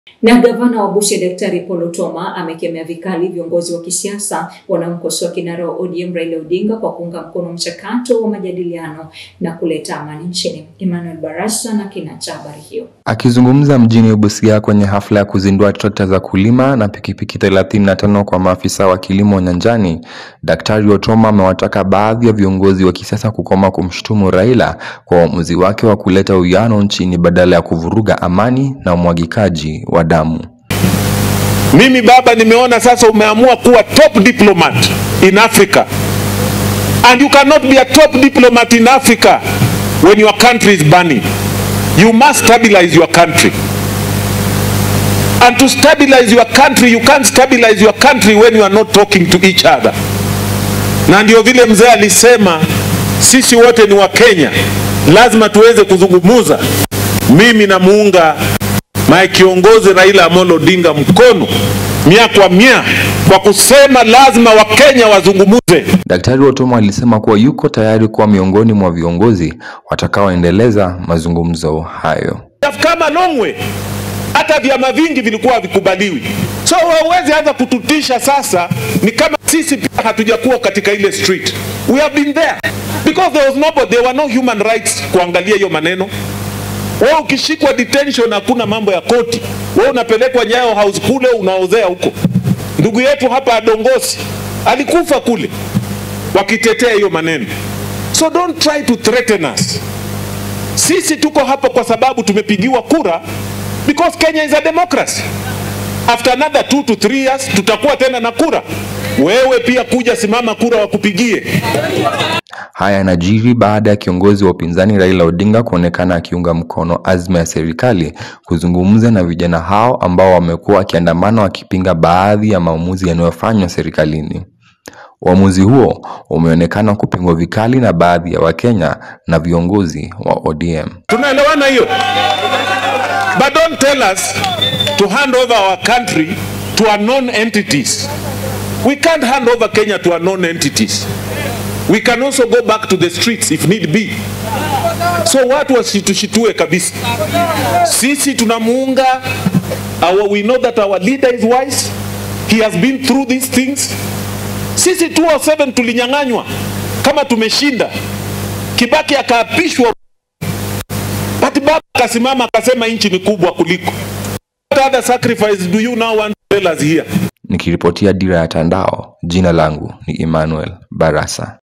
Na gavana wa Busia Daktari Paul Otuoma amekemea vikali viongozi wa kisiasa wanaomkosoa kinara wa ODM Raila Odinga kwa kuunga mkono mchakato wa majadiliano na kuleta amani nchini. Emmanuel Barasa na kina cha habari hiyo. Akizungumza mjini Busia kwenye hafla ya kuzindua trekta za kulima na pikipiki 35 kwa maafisa wa kilimo nyanjani, Daktari Otuoma amewataka baadhi ya viongozi wa kisiasa kukoma kumshutumu Raila kwa uamuzi wake wa kuleta uwiano nchini badala ya kuvuruga amani na umwagikaji wa damu. Mimi baba, nimeona sasa umeamua kuwa top diplomat in Africa and you cannot be a top diplomat in Africa when your country is burning. You must stabilize your country. And to stabilize your country, you can't stabilize your country when you are not talking to each other. Na ndio vile mzee alisema sisi wote ni Wakenya, lazima tuweze kuzungumuza. Mimi namuunga mae kiongozi Raila Amolo Odinga mkono mia kwa mia kwa kusema lazima Wakenya wazungumuze. Daktari Otuoma alisema kuwa yuko tayari kuwa miongoni mwa viongozi watakaoendeleza mazungumzo hayo. have come a long way. Hata vyama vingi vilikuwa havikubaliwi, so hawezi anza kututisha sasa. Ni kama sisi pia hatujakuwa katika ile street, we have been there because there was nobody, there were no human rights kuangalia hiyo maneno. Wewe ukishikwa detention, hakuna mambo ya koti, wewe unapelekwa Nyayo House kule unaozea huko. Ndugu yetu hapa Adongosi alikufa kule wakitetea hiyo maneno, so don't try to threaten us. Sisi tuko hapa kwa sababu tumepigiwa kura because Kenya is a democracy. After another two to three years tutakuwa tena na kura. Wewe pia kuja simama kura wakupigie. Haya yanajiri baada ya kiongozi wa upinzani Raila Odinga kuonekana akiunga mkono azma ya serikali kuzungumza na vijana hao ambao wamekuwa wakiandamana wakipinga baadhi ya maamuzi yanayofanywa serikalini. Uamuzi huo umeonekana kupingwa vikali na baadhi ya Wakenya na viongozi wa ODM. Tunaelewana hiyo? But don't tell us to hand over our country to unknown entities. We can't hand over Kenya to unknown entities. We can also go back to the streets if need be. So watu wasitushitue kabisa. Sisi tunamuunga our, we know that our leader is wise. He has been through these things. Sisi 207 tulinyang'anywa kama tumeshinda. Kibaki akaapishwa But baba akasimama akasema nchi ni kubwa kuliko. What other sacrifice do you now want to tell us here? Nikiripotia Dira ya Tandao, jina langu ni Emmanuel Barasa.